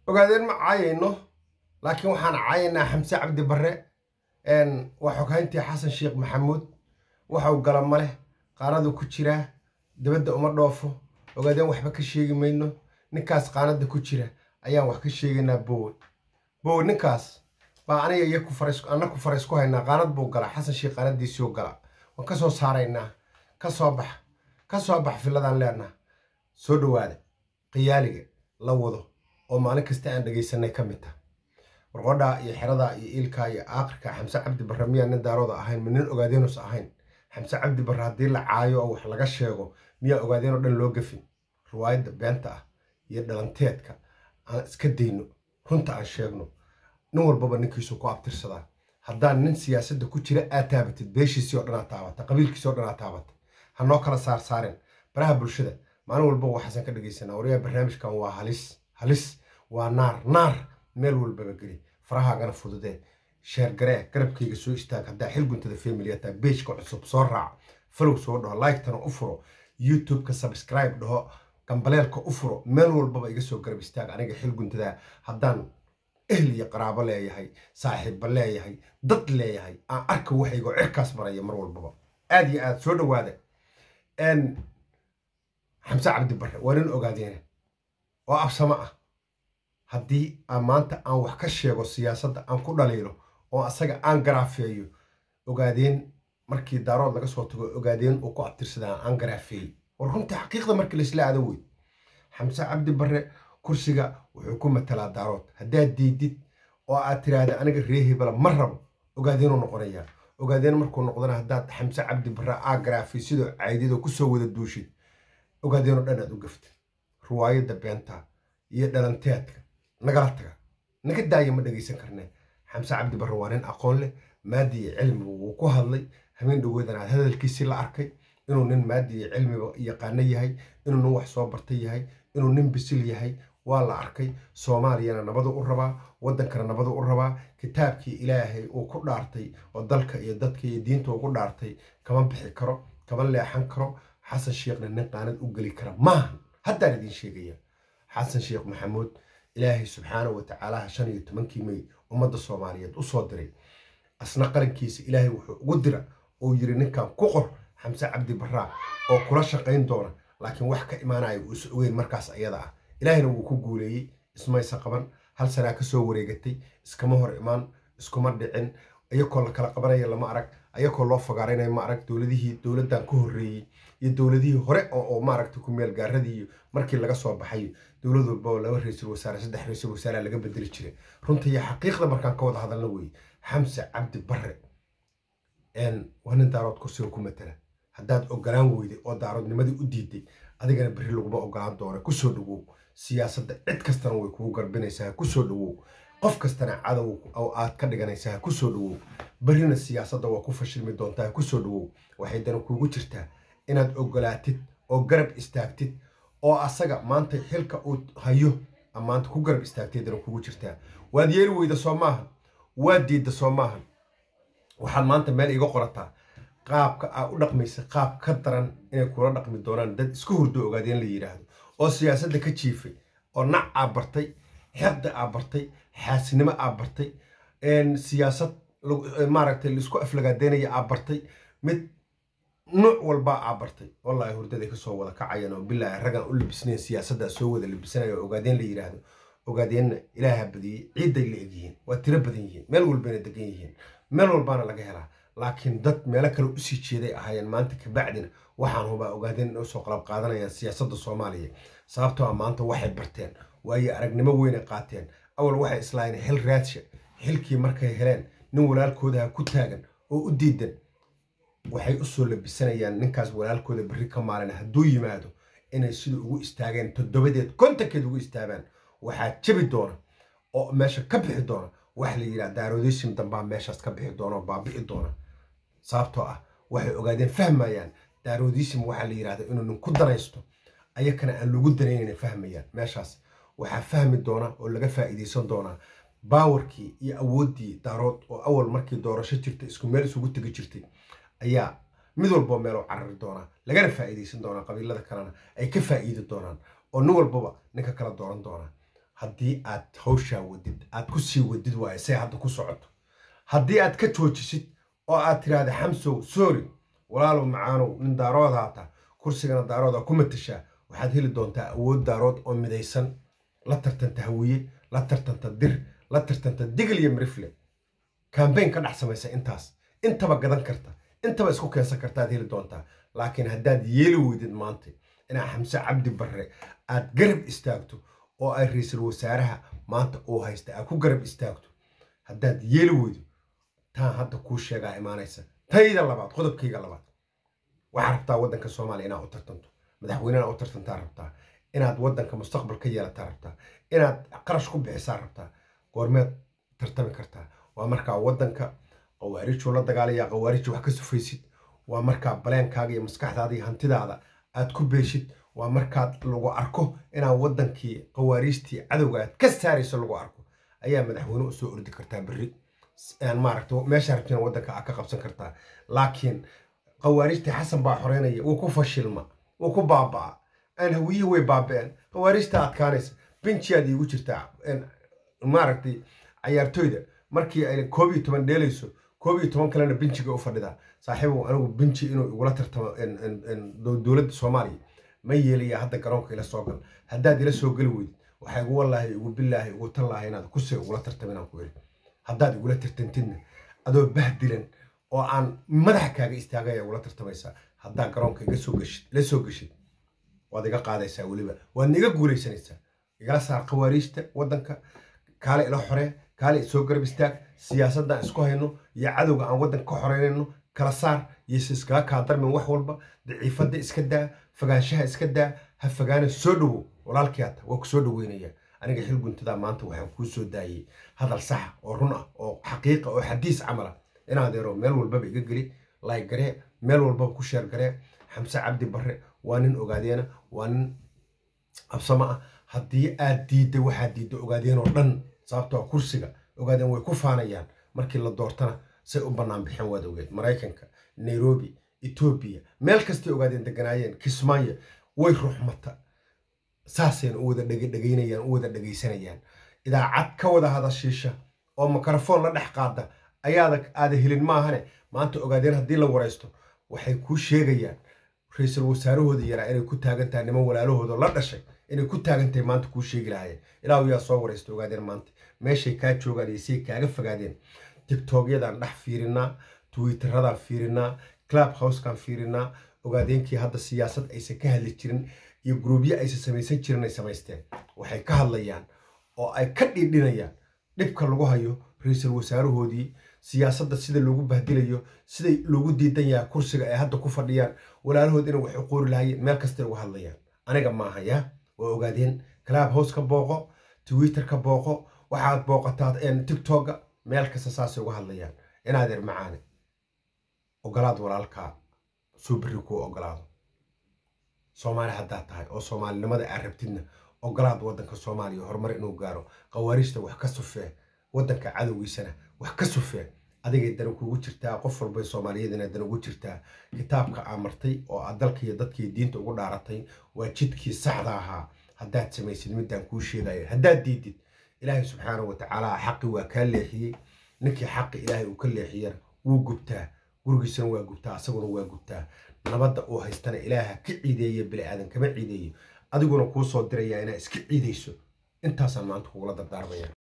ogaadeen ma caayayno laakiin waxaan caayaynaa xamse cabdi barre waa xoghayntii xasan sheekh maxamuud waxau gala ma leh qaanadu ku jiraa dibadda uma dhoofo ogaadeen waxba ka sheegi mayno ninkaas qaanada ku jira ayaan wax ka sheegaynaa bowe bowe ninkaas baa aniga iyo ana ku farays ku haynaa qaanad buu galaa xasan sheekh qaanadiisiiu gala waan ka soo saaraynaa ka soo bax ka soo bax filladaan leenaha soo dhowaada khiyaaliga la wado oo maalin kasta aan dhegaysanay ka mid tah warqodhaa iyo xeradaa iyo iilkaa iyo aakhirka xamse cabdi barre miyaa nin daarooda ahayn ma nin ogaadeenus ahayn xamse cabdi barre haddii la caayo oo wax laga sheego miyaa ogaadeen oo dhan loo gafin riwaayadda beenta ah iyo dhalanteedka aan iska dayno runta aan sheegno nin walbaba ninkiisu ku abtirsadaa haddaan nin siyaasadda ku jira aad taabatid beeshiisii oo dhanaa taabata qabiilkiisii oo dhanaa taabata ha noo kala saar saareen baraha bulshada maalin walbaba waxaasan ka dhegaysanaa waryaa barnaamijkan waa halis halis waa naar naar meel walbaba geli farahaagana fududee sheergaree garabkayga soo istaag haddaa xil guntada familiyataa beejka cusub soo raac falow soo dhaho like-tana u furo youtube-ka subscribe dhaho gambaleelka u furo meel walbaba iga soo garab istaag aniga xil guntadaa haddaan ehl iyo qaraabo leeyahay saaxiibba leeyahay dad leeyahay aan arka waxaygo cirkaas maraya mar walbaba aad iyo aad soo dhowaada xamse cabdi barre waa nin ogaadeena oo absamo ah haddii aan maanta aan wax ka sheego siyaasadda aan ku dhaliilo oo asaga aan garaafeeyo ogaadeen markii daarood laga soo tago ogaadeen uu ku abtirsadaa aan garaafeeyey war runtii xaqiiqda markii laisla aado wey xamse cabdi barre kursiga wuxuu ku matalaa daarood haddaad diidid oo aad tiraahda aniga ree hebela ma rabo ogaadeenuu noqonayaa ogaadeen markuu noqdana haddaad xamse cabdi barre aa garaafay sidoo caydidoo kusoo wada duushid ogaadeenoo dhan aad u gaftid riwaayadda beenta iyo dhalanteedka nagala taga naga daaya ma dhegaysan karnee xamse cabdi barre waa nin aqoon leh maadi iyo cilmiba wuu ku hadlay habeen dhaweedan aad hadalkiisii la arkay inuu nin maadi iyo cilmiba yaqaano yahay inuu nin wax soo bartay yahay inuu nin bisil yahay waa la arkay soomaaliyana nabadu u rabaa waddankana nabadu u rabaa kitaabkii ilaahay uu ku dhaartay oo dalka iyo dadka iyo diinta ugu dhaartay kama bixi karo kama leexan karo xasan sheekhna nin qaanad u geli kara maahan haddaan idiin sheegaya xasan sheekh maxamuud ilaahay subxaana wa tacaalaha shan iyo tobankii mey ummadda soomaaliyeed u soo diray asna qarankiisa ilaahay wuxuu ugu dira uu yiri ninkan ku qor xamse cabdi barraa oo kula shaqayn doona laakiin wax ka imaanaya uu is ogeyn markaas ayada ah ilaahayna wuu ku guuleeyey ismaysa qaban hal sanaa ka soo wareegatay iskama hor imaan iskuma dhicin ayakoo la kala qabanaya lama arag ayakoo loo fagaaraynaya ma arag dowladihii dowladdan ka horreeyey iyo dowladihii hore oo maaragta ku meel gaaradii markii laga soo baxay dowlad walba oo laba ra-iisul wasaare saddex ra-iisul wasaare laga bedeli jiray runta iyo xaqiiqda markaan ka wada hadalna weeye xamse cabdi barre waa nin daarood kursiga ku matala haddaad ogolaan weyday oo daaroodnimadii u diiday adigana berri laguma ogolaan doona kusoo dhawow siyaasadda cid kastana way kugu garbinaysaa kusoo dhawow qof kastana cadow oo aad ka dhiganaysaa kusoo dhawow berrina siyaasadda waa ku fashilmi doontaa kusoo dhawow waxay dana kuugu jirtaa inaad ogolaatid oo garab istaagtid oo asaga maanta xilka uu hayo maanta ku garab istaagtay dana kugu jirtaa waad yeeri weyda soo maahan waad diidda soo maahan waxaad maanta meel iga qorataa qaabka aa u dhaqmaysa qaab ka daran inay kula dhaqmi doonaan dad isku hurdo ogaadeen la yidhaahdo oo siyaasadda ka jiifay oo nac aa bartay xeqda aa bartay xaasinimo aa bartay siyaasad maaragtay laisku aflagaadeynaya aa bartay mid nuuc walbaa aa bartay wallaahi hurdaday kasoo wada kacayaan oo bilaahi raggaan u labisnayn siyaasaddaa soo wada labisanaya oo ogaadeen la yidhaahdo ogaadeenna ilaaha badiyey ciidday la egyihiin waa tiro badan yihiin meel walbayna degan yihiin meel walbaana laga helaa laakiin dad meelo kale usii jeeday ahaayeen maanta kabacdina waxaan hubaa ogaadeen inay usoo qalab qaadanayaan siyaasadda soomaaliya sababtoo a maanta waxay barteen waayo aragnimo weynay qaateen awal waxay islaayeen xil raadsha xilkii markay heleen nin walaalkoodaha ku taagan oo u diidan waxay usoo labisanayaan ninkaas walaalkooda berri ka maalin hadduu yimaado inay sida ugu istaageen toddobadeed kontankeed ugu istaagaan waxaa jabi doona oo meesha ka bixi doona waxa la yidhaha daaroodeysim dambaa meeshaas ka bixi doona oo baabi'i doona sababtoo ah waxay ogaadeen fahmayaan daaroodeysim waxaa la yidhahda inuu nin ku danaysto ayakana aan lagu danaynayna fahmayaan meeshaas waxaa fahmi doona oo laga faa'iidaysan doonaa baawarkii iyo awooddii daarood oo awal markii doorasho jirta isku meel isugu tegi jirtay ayaa mid walboo meeloo carari doonaa lagana faa'iidaysan doonaa qabiilada kalena ay ka faa'iidi doonaan oo nin walbaba ninka kala dooran doonaa haddii aad hawshaa wadid aad ku sii wadid waaye say hadda ku socoto haddii aad ka joojisid oo aad tiraahda xamsow sorry walaalow macaanow nin daarood haata kursigana daarooda ku matashaa waxaad heli doontaa awood daarood oo midaysan la tartanta hawiye la tartanta dir la tartanta digl iyo mirifle kambayn ka dhex samaysa intaas intaba gadan karta intaba isku keensan kartaad heli doontaa laakiin haddaad yeeli weydid maanta inaa xamse cabdi barre aad garab istaagto oo ay ra-iisul wasaaraha maanta uu haysta aad ku garab istaagto haddaad yeeli weydo taan hadda kuu sheegaa imaanaysa tayda labaad qodobkayga labaad waxaa rabtaa waddanka soomaaliya inaad u tartanto madaxweynena u tartantaa rabtaa inaad waddanka mustaqbal ka yeelataa rabtaa inaad qarash ku bixisaa rabtaa goormeed tartami kartaa waa markaa waddanka qawaarijuu la dagaalaya qawaariji wax ka sufaysid waa markaa baleenkaaga iyo maskaxdaada iyo hantidaada aad ku beeshid waa markaad lagu arko inaad waddankii qawaariijtii cadowga aad ka saarayso lagu arko ayaa madaxweyne u soo ordi kartaa berri maaragta meesha rabtina waddanka aad ka qabsan kartaa laakiin qawaarijtii xasan baa xoreynaya wuu ku fashilma wuu ku baaba'a aan hawiyihii way baaba'een qawaarijta adkaanaysa binjiyaad iigu jirtaa maaragtay cayaartoyda markii ay koob iyo toban dheelayso koob iyo toban kalena binjiga u fadhidaa saaxiibow anigu binji inuu igula tartamo dowladda soomaaliya ma yeelaya hadda garoonka ila soo gal haddaad ila soo geli weydid waxaa igu wallaahi igu billaahi igu tallaahi inaad kusii igula tartamo inaan ku iri haddaad igula tartantidna adoo bahdilan oo aan madaxa kaaga istaagaya igula tartamaysaa haddaad garoonka iga soo geshid ila soo geshid waad iga qaadaysaa weliba waadna iga guulaysanaysaa igala saar khawaariijta waddanka kaale ila xoree kaale soo garab istaag siyaasaddan isku hayno iyo cadowga aan waddanka ka xoreynayno kala saar yose iskaga kaa darmin wax walba daciifadda iska daa fogaanshaha iska daa ha fogaana soo dhowow walaalkii hata waa ku soo dhoweynaya aniga xil guntadaa maanta waxaan kuu soo daayey hadal saxa oo run ah oo xaqiiqa oo xadiis camala inaad ero meel walbaba iga geli laay garee meel walbaba ku sheer garee xamse cabdi barre waa nin ogaadeena waa nin absamo ah haddii aad diidda waxaad diidda ogaadeen oo dhan sababtoo kursiga ogaadeen way ku faanayaan markii la doortana say u bannaan bixeen waad ogeed maraykanka nairobi etoobiya meel kastay ogaadeen deganaayeen kismaayo way ruxmata saasayna u wada dhegdhegaynayaan u wada dhegaysanayaan idaacad ka wada hadashiisha oo mikrofoon la dhex qaada ayaada aada helin maahane maanta ogaadeen haddii la waraysto waxay kuu sheegayaan ra-iisul wasaarahooda yaraa inay ku taagan tahay niman walaalahooda la dhashay inay ku taagan tahay maanta kuu sheegi lahaayeen ilaahu yaa soo waraysta ogaadeen maanta meeshay kaa joogaan iyo say kaaga fogaadeen tigtogyadaan dhex fiirinaa twitteradaan fiirinaa club housekaan fiirinaa ogaadeenkii hadda siyaasad aysan ka hadli jirin iyo gruubyo aysan samaysan jirin ay samaysteen waxay ka hadlayaan oo ay ka dhiidhinayaan dhibka lagu hayo ra-iisul wasaarahoodii siyaasadda sida loogu bahdilayo siday loogu diidan yahay kursiga ay hadda ku fadhiyaan walaalahood inay wax u qoori lahaayeen meel kastay uga hadlayaan aniga maaha yaa waa ogaadeen club house ka booqo twitter ka booqo waxaad booqataa tiktoka meel kasta saasay uga hadlayaan inaad er macaane ogolaad walaalkaa suu berri kuu ogolaado soomaali haddaad tahay oo soomaalinimada aad rabtidna ogolaad waddanka soomaaliya horumar inuu gaaro khawaarijta wax ka sufee waddanka cadowgiisana wax ka sufee adigay dana kuugu jirtaa qof walbay soomaaliyeedina dana ugu jirtaa kitaabka aa martay oo aad dalka iyo dadkii diinta ugu dhaaratay waa jidkii saxda ahaa haddaad samaysid midaan kuu sheegaya haddaad diidid ilaahay subxaana wa tacaala xaqi waa kaa leexiyey ninkii xaqi ilaahay uu ka leexiyana wuu gubtaa gurigiisana waa gubtaa asaguna waa gubtaa nabadda uu haystana ilaaha ka ciideeye bili aadan kama ciideeyo adiguna kuu soo dirayaa inaa iska ciidayso intaasaan maanta kugula dardaarmaya